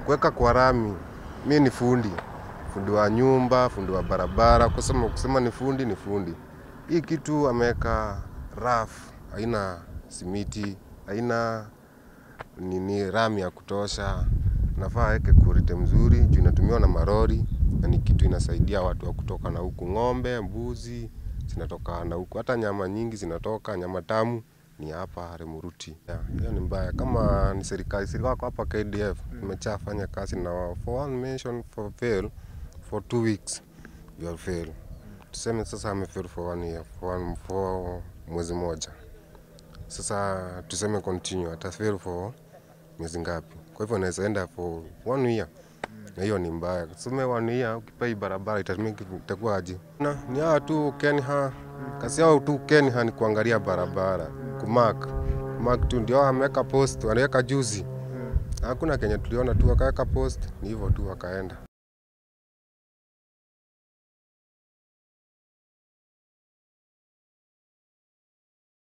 kuweka kwa rami, mi ni fundi, fundi wa nyumba, fundi wa barabara. Kusema kusema ni fundi ni fundi. Hii kitu ameweka raf, haina simiti, haina nini rami ya kutosha. Nafaa aweke kurite mzuri juu inatumiwa na marori na ni kitu inasaidia watu wa kutoka na huku, ng'ombe, mbuzi zinatoka na huku, hata nyama nyingi zinatoka, nyama tamu ni hapa Remuruti. Yeah, Hiyo ni mbaya. Kama ni serikali, serikali wako hapa KDF imeshafanya kazi na wao for one mention for fail for two weeks you will fail. Tuseme sasa amefail for one year, for, one, for mwezi moja. Sasa tuseme continue atafail for miezi ngapi? Kwa hivyo anaweza enda for one year na hiyo ni mbaya. Tuseme one year ukipa hii barabara itatumika itakuwa aje? Na ni hawa tu Kenha, kazi yao tu Kenha ni kuangalia barabara, kumark mark tu, ndio ameweka post, wanaweka juzi. Hakuna Kenya tuliona tu wakaweka post, ni hivyo tu wakaenda.